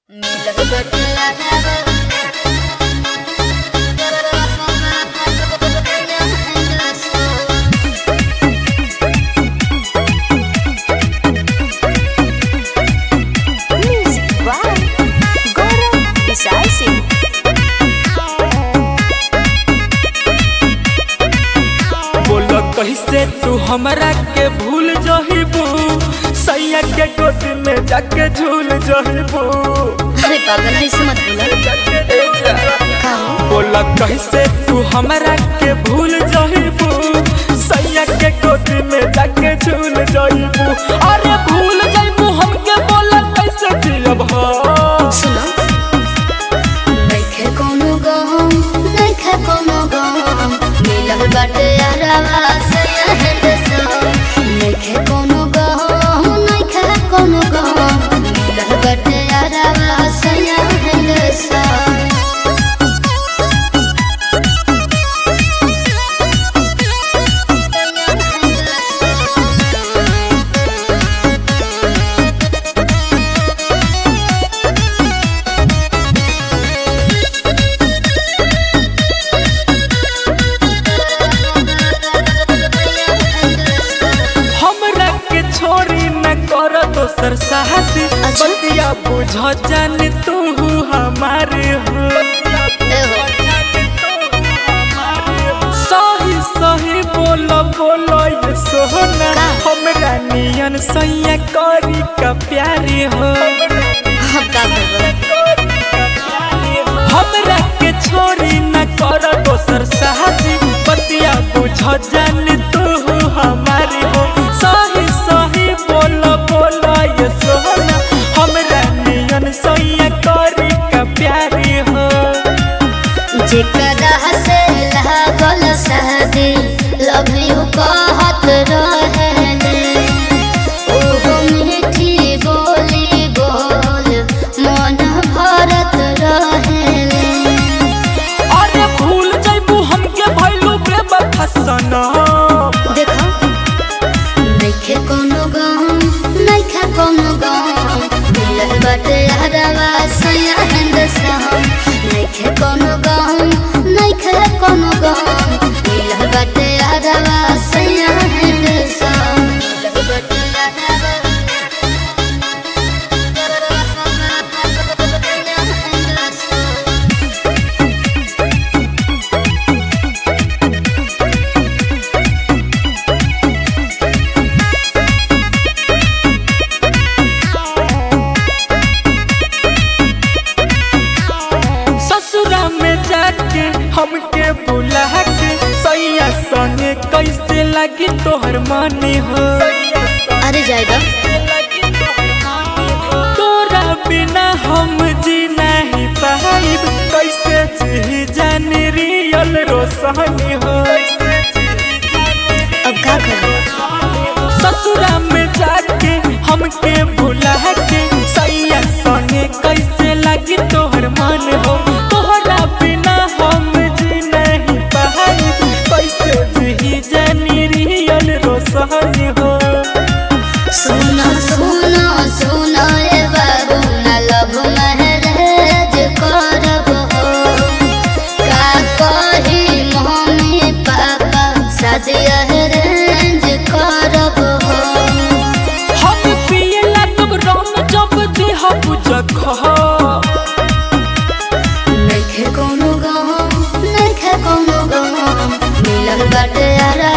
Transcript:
Music by Gaurav Vishal Singh. बोल कैसे तू हमरा के भूल जहिबू सैया के गोद में जाके झूल जहिबू अरे पागल ऐसे मत बोला का हो? बोल कैसे तू हमरा के भूल जहिबू सैया के गोद में जाके झूल जहिबू अरे भूल जइबू हमके बोल कैसे जियब हम सुनो नइखे कोनो गम नइखे कोनो गम मिलल बाटे यारवा से हेड सम नइखे कोनो गम नइखे कोनो गम मिलल बाटे यारवा से हेड सम हमरा के छोरी न कर दोसर साहस अच्छा। बतिया बुझ जान तू हमारे हो सही सही बोल बोल ये सोहना का? हमरा नियन सैया करी का प्यारे हो अब का करबो हमरा के छोरी न कर दोसर साहस बतिया बुझ जान तू हमारे हो सही सही बोल बोल ये सोहना हमरा नियन सैया करी का प्यारे हो जेकरा से लागल शादी लव यू कहत रहेले ओहो मीठी बोली बोल मन भरत रहेले अरे भूल जइबू हमके भइलू बेवफा सनम देखो नइखे कोनो गम नइखे कोनो गम मिलल बाटे हरवा सया हंद सहम नइखे कोनो गम नइखे कोनो गम मिलल बाटे हरवा सया हंद सहम मिलल बाटे हरवा ससुरा में जाके हमके बुला के सैया संगे कैसे लगी तोहर मानी हो अरे जाएगा तोरा बिना हम जी नहीं पाइब कैसे जी जान रियल रोशनी हो अब का करूं ससुरा में जाके हमके भुला के सैया संगे कैसे लगी तोहर मन हो तोहरा बिना हम जी नहीं पाइब कैसे जी जानी रियल रोशनी हो सुनो सुनो सुनो ए बाबू न लव महराज करब हो का कही मम्मी पापा शादी अरेंज करब हो हम पिए लागब रम जब देह बुझख नइखे कोनो गम नइखे कोनो गम मिलल बाटे यारा